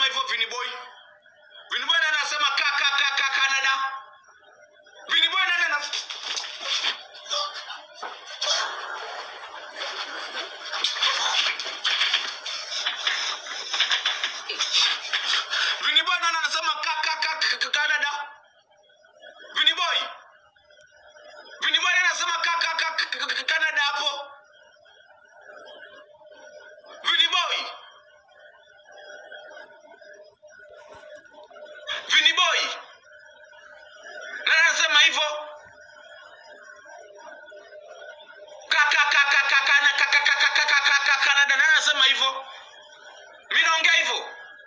hivyo Viniboy? Viniboy nani anasema ka ka ka ka Canada? Viniboy nani ana Viniboy nani anasema ka ka ka ka Canada? Viniboy. Viniboy nani anasema ka ka ka ka Canada hapo? Viniboy. Viniboy. Nani anasema hivyo? Ka ka ka ka ka ka na ka ka ka ka ka ka ka Canada nani anasema hivyo? Mimi naongea hivyo.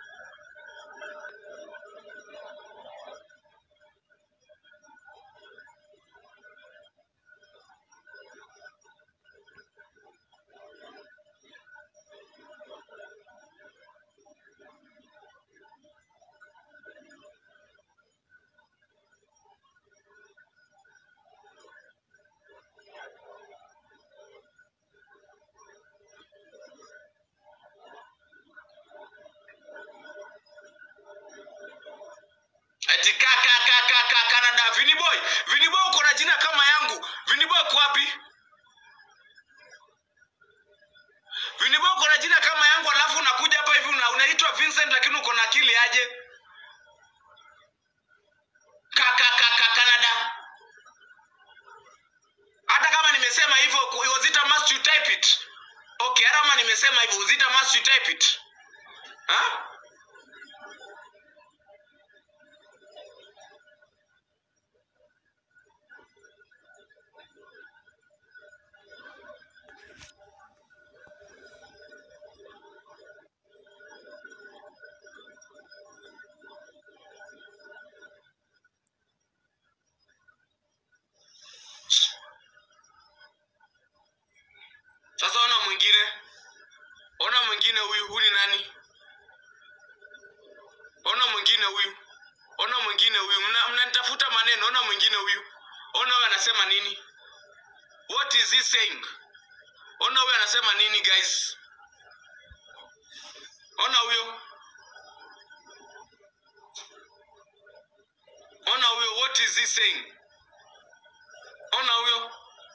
Ati ka ka ka ka ka Canada Viniboy. Viniboy uko na jina kama yangu. Viniboy uko wapi? Viniboy uko na jina kama yangu alafu unakuja hapa hivi una, unaitwa Vincent lakini uko na akili aje? Ka ka ka ka Canada. Hata kama nimesema hivyo was it a must you type it? Okay, hata kama nimesema hivyo was it a must you type it? Huh? Sasa ona mwingine, ona mwingine huyu. Huyu ni nani? Ona mwingine huyu, ona mwingine huyu. Mna- Mnanitafuta maneno. Ona mwingine huyu, ona huyu anasema nini? What is he saying? Ona huyu anasema nini guys? Ona huyo, ona huyo. What is he saying? Ona huyo.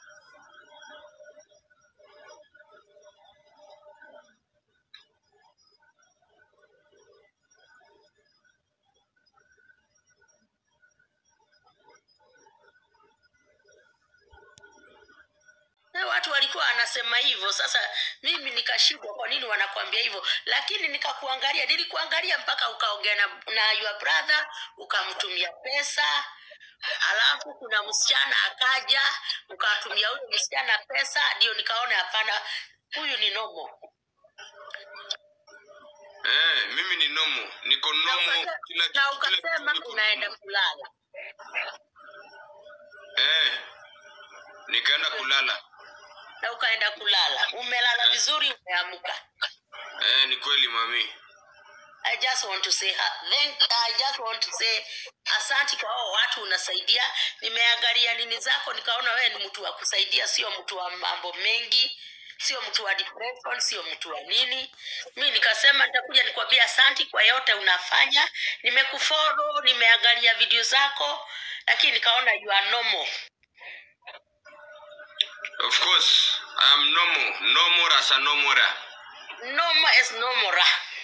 Na watu walikuwa wanasema hivyo. Sasa mimi nikashindwa, kwa nini wanakuambia hivyo? Lakini nikakuangalia, nilikuangalia mpaka ukaongea na, na your brother ukamtumia pesa, alafu kuna msichana akaja ukatumia huyo msichana pesa, ndio nikaona hapana, huyu ni nomo. Eh, mimi ni nomo, niko Na nomo ukasema, kila na kila ukasema kitu niko unaenda nomo. kulala, Eh, nikaenda kulala. na ukaenda kulala, umelala vizuri, umeamka. Eh, ni kweli mami. I just want to say ha- thank, I just want to say asante kwa hao watu unasaidia. Nimeangalia nini zako nikaona wewe ni mtu wa kusaidia, sio mtu wa mambo mengi, sio mtu wa depression, sio mtu wa nini. Mi nikasema nitakuja nikwambia asante kwa yote unafanya. Nimekufollow, nimeangalia video zako, lakini nikaona you are normal. Of course, I am normal, normal as a normal. Normal as normal.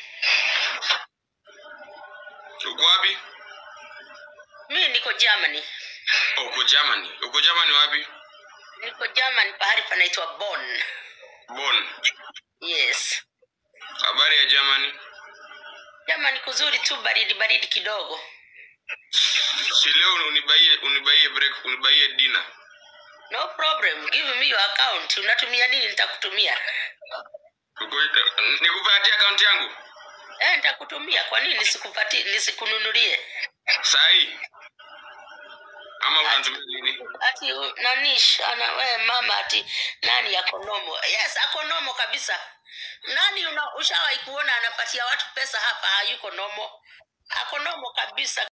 Uko wapi? Mi niko Germany, Oh, uko Germany. Uko Germany wapi? niko Germany pahali panaitwa Bonn. Bonn. Yes. Habari ya Germany? Jamani, kuzuri tu, baridi baridi kidogo. Si leo unibaie unibaie break, unibaie dinner. No problem, give me your account. Unatumia nini? Nitakutumia. Uko nikupatie account yangu? Eh, nitakutumia. Kwa nini nisikupatie nisikununulie? Sahi. Ama Ati unatumia nini? ati u- nanish ana wewe mama ati nani yako nomo? Yes, ako nomo kabisa. Nani una, ushawahi kuona anapatia watu pesa hapa hayuko nomo? Ako nomo kabisa.